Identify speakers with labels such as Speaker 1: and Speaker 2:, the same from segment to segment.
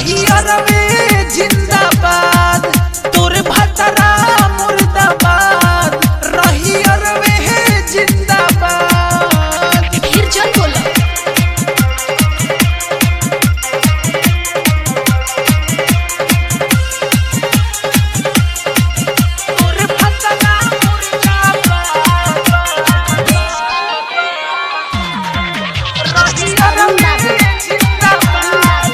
Speaker 1: रही अरबे जिंदाबाद तोर भतरा मुर्दाबाद रही अरबे जिंदाबाद
Speaker 2: फिर जल बोला
Speaker 1: तोर भतरा मुर्दाबाद रही अरबे जिंदाबाद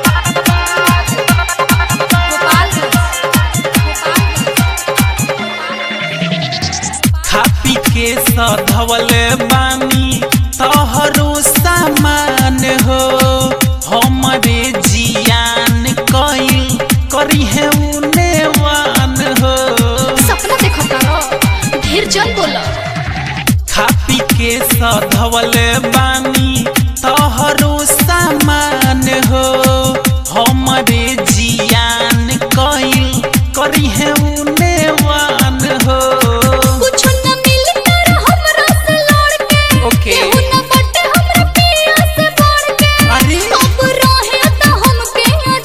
Speaker 1: खा पी के सधवले बानी तोहरो सामान हो हमरे जियान कइल करी है उनेवान हो
Speaker 2: सपना देखो तारो ढेर जल बोला
Speaker 1: खा पी के सधवले बानी तोहरो सामान हो हमरे जियान कइल करी है उनेवान हो
Speaker 2: कुछ न मिली तारा हमरा से लड़ के
Speaker 1: ओके।
Speaker 2: केहू न बटे हमरा पिया से बढ़ के
Speaker 1: अरे
Speaker 2: अब रहे त हमके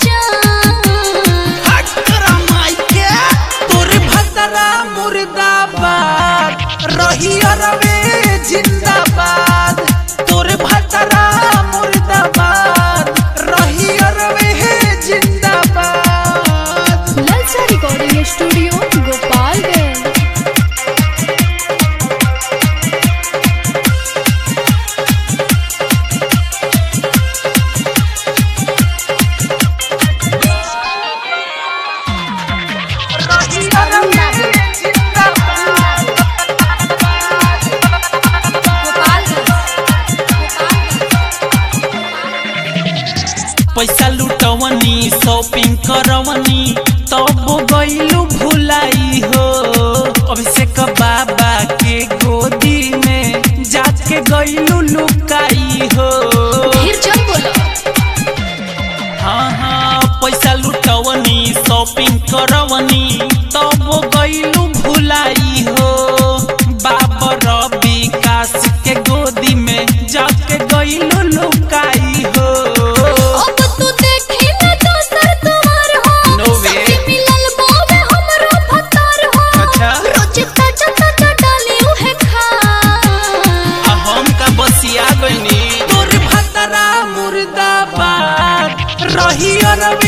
Speaker 2: अजान
Speaker 1: तोर भतरा मुर्दाबाद रही अरबे जिंदाबाद तोर भतरा मुर्दाबाद रही अरबे जिंदाबाद
Speaker 2: ललचा रिकॉर्डिंग स्टूडियो गोपालगंज
Speaker 1: रही अरबे जिंदाबाद पैसा लुटवनी शॉपिंग करवनी तब गईलू भुलाई हो अभिषेक बाबा के गोदी में जाके गईलू लुकाई हो
Speaker 2: ढेर जल बोला
Speaker 1: हाँ हाँ पैसा लुटवनी शॉपिंग करवनी तब गईलू भुलाई हो बाबर विकास के गोदी में जाके गईलू लुकाई हो
Speaker 2: अब तू देखी न दोसर तुम्हार हो
Speaker 1: No way.
Speaker 2: सखी मिलल बावे हमरो भतार हो
Speaker 1: अच्छा।
Speaker 2: रोज ताजा ताजा डाली उहे खा
Speaker 1: आ हम का बसिया गईनी तोर भतरा मुर्दाबाद रही अरबे